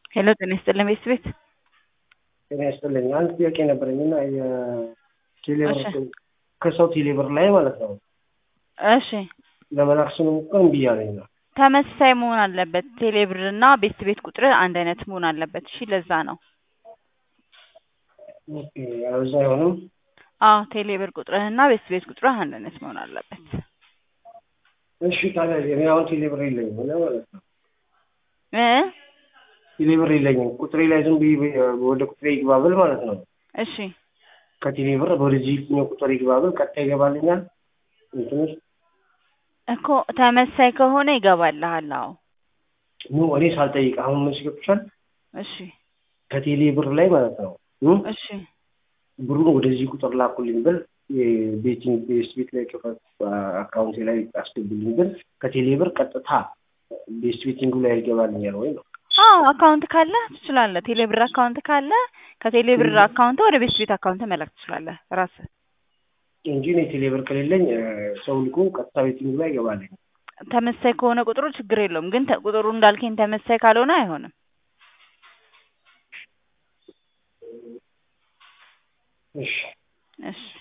ሄሎ ጤና ይስጥልን ቤት ቤት ጤና ይስጥልኝ። አንድ ጥያቄ ነበረኝ እና የቴሌብር እሺ። ከሰው ቴሌብር ላይ ማለት ነው እሺ ለመላክ ስንሞክር እምቢ አለኝ ነው። ተመሳሳይ መሆን አለበት። ቴሌብር እና ቤት ቤት ቁጥር አንድ አይነት መሆን አለበት። እሺ ለዛ ነው። ኦኬ፣ ያለዛ አይሆንም። አዎ ቴሌብር ቁጥርህ እና ቤት ቤት ቁጥርህ አንድ አይነት መሆን አለበት። እሺ ታዲያ እኔ አሁን ቴሌብር የለኝም እና ማለት ነው እ ቴሌብር የለኝም። ቁጥሬ ላይ ዝም ብዬ ወደ ቁጥሬ ይግባ ብል ማለት ነው እሺ ከቴሌብር ወደዚህኛው ቁጥር ይግባ ብል ቀጥታ ይገባልኛል እንትን ውስጥ እኮ ተመሳሳይ ከሆነ ይገባልሃል። አዎ ኖ እኔ ሳልጠይቅ አሁን ምን ሲገብሻል እሺ ከቴሌ ብር ላይ ማለት ነው እ እሺ ብሩን ወደዚህ ቁጥር ላኩልኝ ብል የቤቲንግ ቤስት ቤት ላይ ክፈት አካውንቴ ላይ አስገቡልኝ ብል ከቴሌ ብር ቀጥታ ቤስት ቤቲንጉ ላይ ይገባልኛል ወይ ነው? አዎ አካውንት ካለ ትችላለህ። ቴሌብር አካውንት ካለ ከቴሌብር አካውንት ወደ ቤት ቤት አካውንት መላክ ትችላለህ ራስህ። እንጂ እኔ ቴሌ ብር ከሌለኝ ሰው ልኮ ቀጥታ ቤቲንጉ ላይ ይገባልኝ። ተመሳሳይ ከሆነ ቁጥሩ ችግር የለውም። ግን ተ- ቁጥሩ እንዳልከኝ ተመሳሳይ ካልሆነ አይሆንም። እሺ እሺ